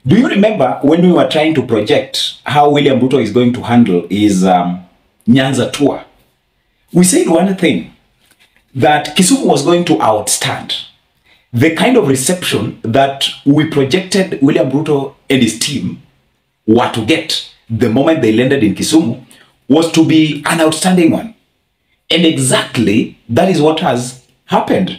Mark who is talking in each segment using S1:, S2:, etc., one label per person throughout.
S1: Do you remember when we were trying to project how William Ruto is going to handle his um, Nyanza tour? We said one thing that Kisumu was going to outstand the kind of reception that we projected William Ruto and his team were to get the moment they landed in Kisumu was to be an outstanding one. And exactly that is what has happened.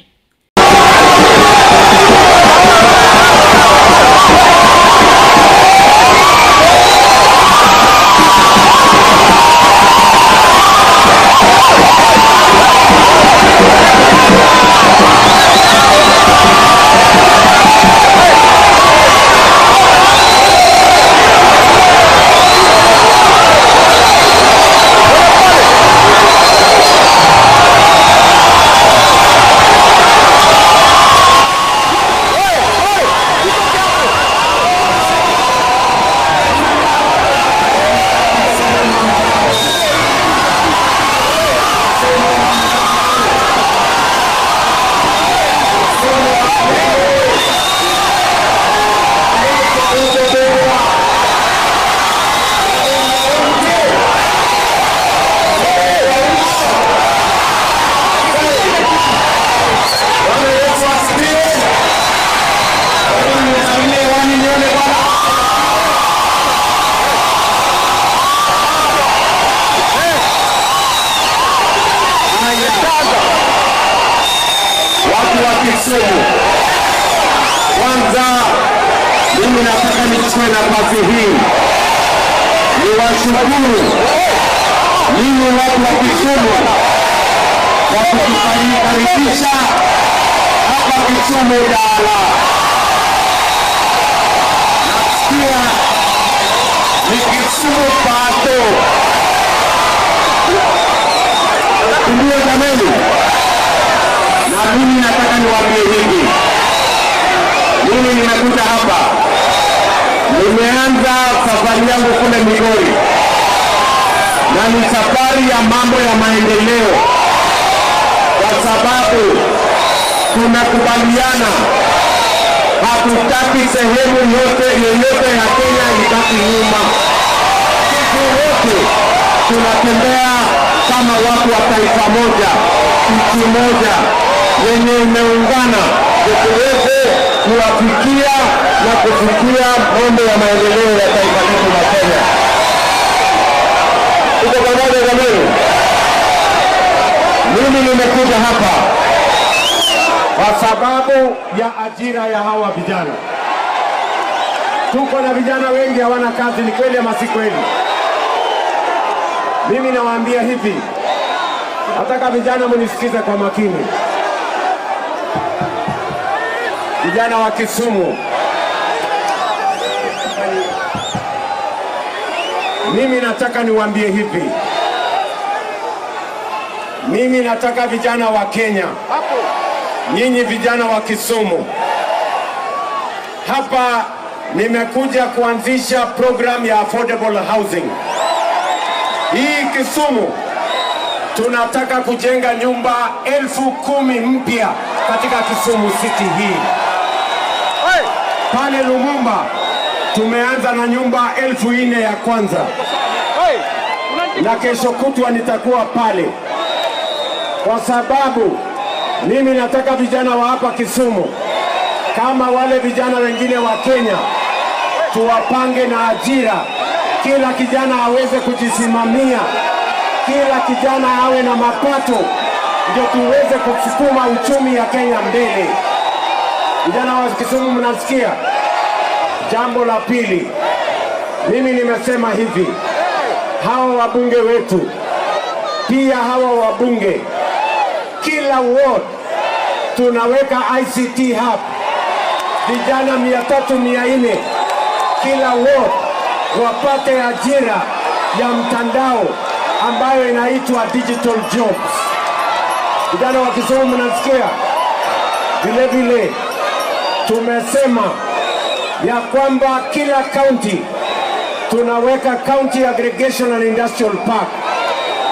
S2: Watu wa Kisumu, kwanza mimi nataka nichukue nafasi hii niwashukuru ninyi watu wa Kisumu kwa kutukaribisha hapa Kisumu Dala. Nasikia ni Kisumu pato, ndio jameni na mimi nataka niwaambie hivi, mimi nimekuja hapa, nimeanza safari yangu kule Migori, na ni safari ya mambo ya maendeleo, kwa sababu tunakubaliana hatutaki sehemu yote yoyote ya Kenya ibaki nyuma. Sisi wote tunatembea kama watu wa taifa moja, nchi moja yenye imeungana, ndio tuweze kuwafikia na kufikia mambo ya maendeleo ya taifa letu la Kenya. Tuko pamoja jamani? Mimi nimekuja hapa kwa sababu ya ajira ya hawa vijana. Tuko na vijana wengi hawana kazi, ni kweli ama si kweli? Mimi nawaambia hivi, nataka vijana munisikize kwa makini. Vijana wa Kisumu, mimi nataka niwaambie hivi, mimi nataka vijana wa Kenya, nyinyi vijana wa Kisumu, hapa nimekuja kuanzisha program ya affordable housing. Hii Kisumu tunataka kujenga nyumba elfu kumi mpya katika Kisumu City hii. Pale Lumumba tumeanza na nyumba elfu nne ya kwanza, na kesho kutwa nitakuwa pale, kwa sababu mimi nataka vijana wa hapa Kisumu kama wale vijana wengine wa Kenya tuwapange na ajira, kila kijana aweze kujisimamia, kila kijana awe na mapato, ndio tuweze kusukuma uchumi ya Kenya mbele. Vijana wa Kisumu, mnasikia? Jambo la pili, mimi nimesema hivi, hawa wabunge wetu pia hawa wabunge, kila ward tunaweka ICT hub, vijana mia tatu mia nne kila ward wapate ajira ya mtandao ambayo inaitwa digital jobs. Vijana wa Kisumu mnasikia? Vile vile tumesema ya kwamba kila county tunaweka county aggregation and industrial park.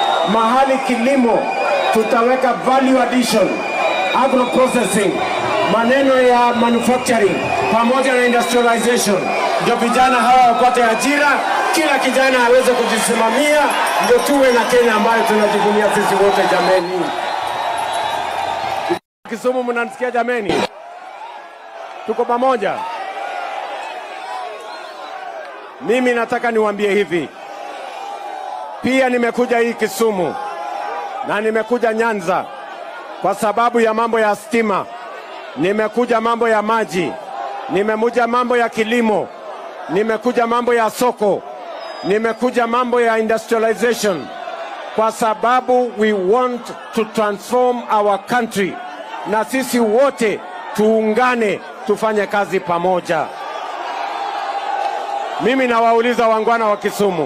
S2: Mahali kilimo tutaweka value addition, agro processing, maneno ya manufacturing pamoja na industrialization, ndio vijana hawa wapate ajira, kila kijana aweze kujisimamia, ndio tuwe na Kenya ambayo tunajivunia sisi wote. Jameni, Kisumu, mnanisikia jameni? Tuko pamoja. Mimi nataka niwaambie hivi, pia nimekuja hii Kisumu na nimekuja Nyanza kwa sababu ya mambo ya stima, nimekuja mambo ya maji, nimekuja mambo ya kilimo, nimekuja mambo ya soko, nimekuja mambo ya industrialization, kwa sababu we want to transform our country, na sisi wote tuungane, tufanye kazi pamoja. Mimi nawauliza wangwana wa Kisumu,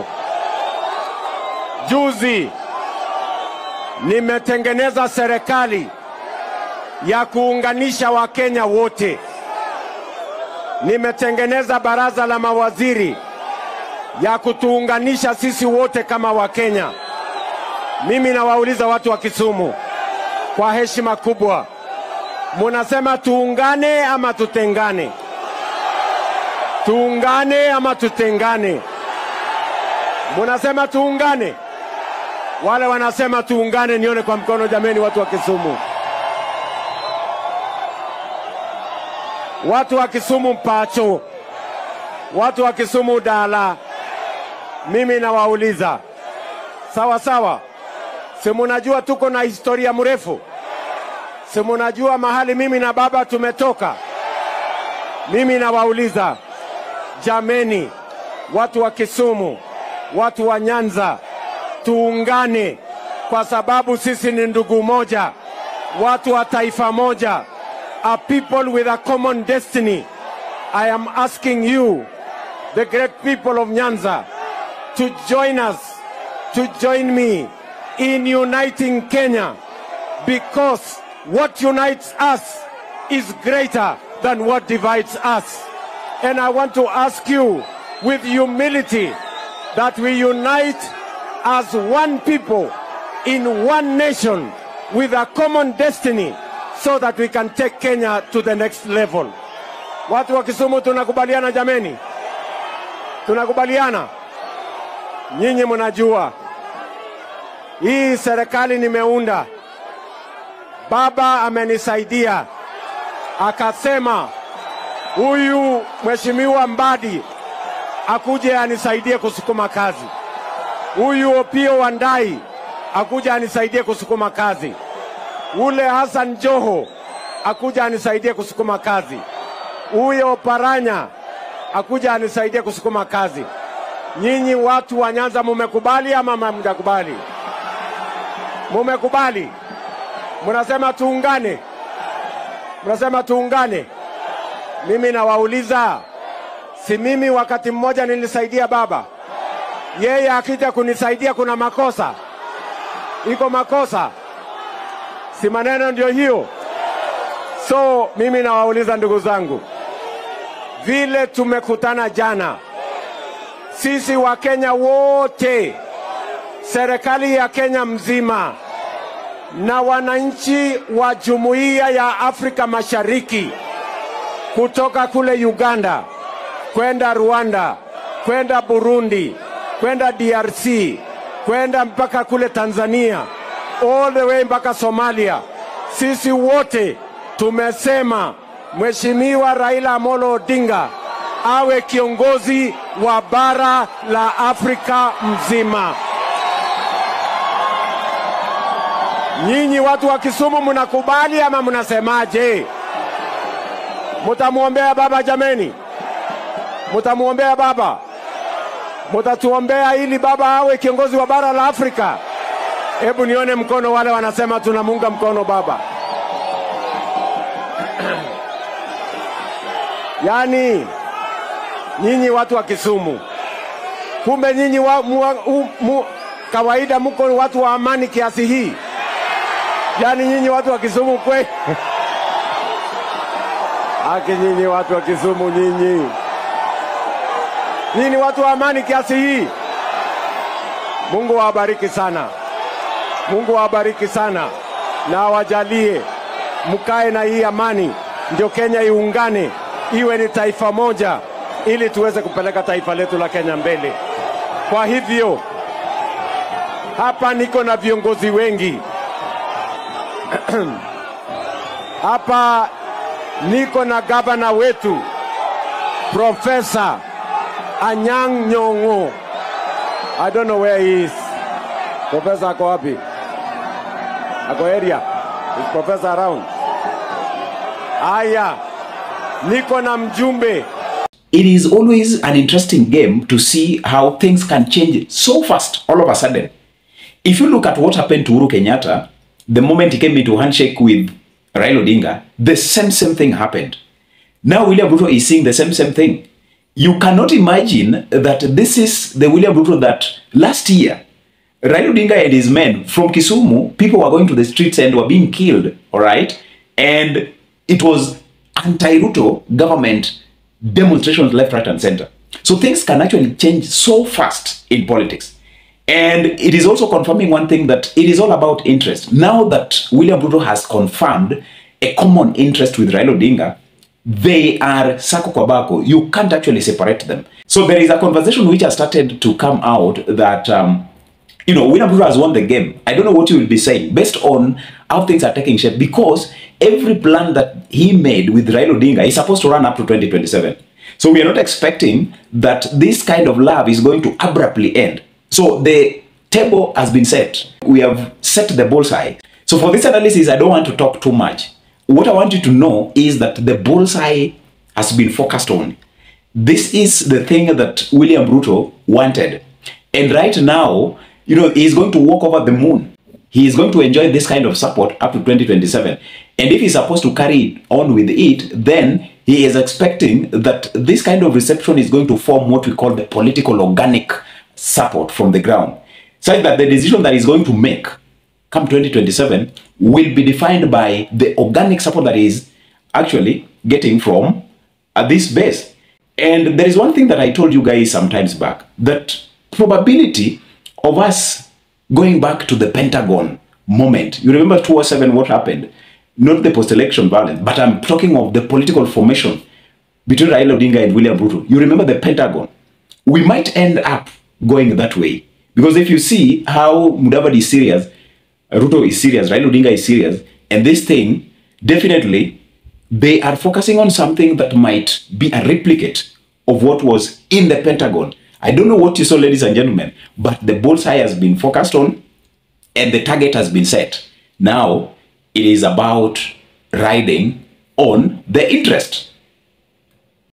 S2: juzi nimetengeneza serikali ya kuunganisha Wakenya wote. Nimetengeneza baraza la mawaziri ya kutuunganisha sisi wote kama Wakenya. Mimi nawauliza watu wa Kisumu kwa heshima kubwa, munasema tuungane ama tutengane? Tuungane ama tutengane? Munasema tuungane? Wale wanasema tuungane, nione kwa mkono jameni, watu wa Kisumu. Watu wa Kisumu Mpacho, watu wa Kisumu Dala, mimi nawauliza sawa sawa, si munajua tuko na historia mrefu? Si munajua mahali mimi na baba tumetoka? Mimi nawauliza jameni, watu wa Kisumu, watu wa Nyanza, tuungane kwa sababu sisi ni ndugu moja, watu wa taifa moja, a people with a common destiny. I am asking you, the great people of Nyanza, to join us, to join me in uniting Kenya because what unites us is greater than what divides us. And I want to ask you with humility that we unite as one people in one nation with a common destiny so that we can take Kenya to the next level. Watu wa Kisumu tunakubaliana jameni? Tunakubaliana? Nyinyi mnajua hii serikali nimeunda, baba amenisaidia akasema huyu mheshimiwa Mbadi akuje anisaidie kusukuma kazi huyu Opio Wandai akuja anisaidie kusukuma kazi, ule Hassan Joho akuja anisaidie kusukuma kazi, huyo Paranya akuja anisaidie kusukuma kazi. Nyinyi watu wa Nyanza mumekubali ama hamjakubali? Mumekubali? Munasema tuungane, munasema tuungane. Mimi nawauliza, si mimi wakati mmoja nilisaidia baba yeye akija kunisaidia kuna makosa? Iko makosa? Si maneno ndio hiyo? So mimi nawauliza ndugu zangu, vile tumekutana jana, sisi wa Kenya wote, serikali ya Kenya mzima na wananchi wa Jumuiya ya Afrika Mashariki kutoka kule Uganda kwenda Rwanda kwenda Burundi kwenda DRC kwenda mpaka kule Tanzania all the way mpaka Somalia. Sisi wote tumesema Mheshimiwa Raila Amolo Odinga awe kiongozi wa bara la Afrika mzima. Nyinyi watu wa Kisumu mnakubali ama mnasemaje? Mutamwombea baba jameni? Mutamwombea baba? Mutatuombea ili baba awe kiongozi wa bara la Afrika? Hebu nione mkono wale wanasema tunamuunga mkono baba. Yaani nyinyi watu wa Kisumu, kumbe nyinyi wa, mu, u, mu, kawaida mko watu wa amani kiasi hii? Yaani nyinyi watu wa Kisumu kwe Aki nyinyi watu wa Kisumu nyinyi nyinyi watu wa amani kiasi hii. Mungu awabariki sana, Mungu awabariki sana na awajalie mkae na hii amani ndio Kenya iungane iwe ni taifa moja, ili tuweze kupeleka taifa letu la Kenya mbele. Kwa hivyo hapa niko na viongozi wengi hapa niko na gavana wetu Profesa Anyang' Nyong'o. I don't know where he is. Profesa ako wapi? Ako area? Is professor around? Aya, niko na mjumbe
S1: it is always an interesting game to see how things can change so fast all of a sudden. If you look at what happened to Uhuru Kenyatta, the moment he came into handshake with Raila Odinga, the same same thing happened. Now William Ruto is seeing the same same thing. You cannot imagine that this is the William Ruto that last year Raila Odinga and his men from Kisumu, people were going to the streets and were being killed, all right? And it was anti-Ruto government demonstrations left, right, and center. So things can actually change so fast in politics. And it is also confirming one thing that it is all about interest. Now that William Ruto has confirmed a common interest with Raila Odinga, they are sako kwa bako. You can't actually separate them. So there is a conversation which has started to come out that um, you know, William Ruto has won the game. I don't know what you will be saying based on how things are taking shape because every plan that he made with Raila Odinga is supposed to run up to 2027. So we are not expecting that this kind of love is going to abruptly end. So the table has been set. We have set the bullseye. So for this analysis, I don't want to talk too much. What I want you to know is that the bullseye has been focused on. This is the thing that William Ruto wanted. And right now, you know, he's going to walk over the moon. He is going to enjoy this kind of support up to 2027. And if he's supposed to carry on with it, then he is expecting that this kind of reception is going to form what we call the political organic support from the ground. Such that the decision that he's going to make come 2027 will be defined by the organic support that he is actually getting from uh, this base. And there is one thing that I told you guys sometimes back that probability of us going back to the Pentagon moment. You remember 2007 what happened? Not the post-election violence, but I'm talking of the political formation between Raila Odinga and William Ruto. You remember the Pentagon? We might end up going that way. Because if you see how Mudavadi is serious, Ruto is serious, Raila Odinga is serious, and this thing, definitely, they are focusing on something that might be a replicate of what was in the Pentagon. I don't know what you saw, ladies and gentlemen, but the bullseye has been focused on and the target has been set. Now it is about riding on the interest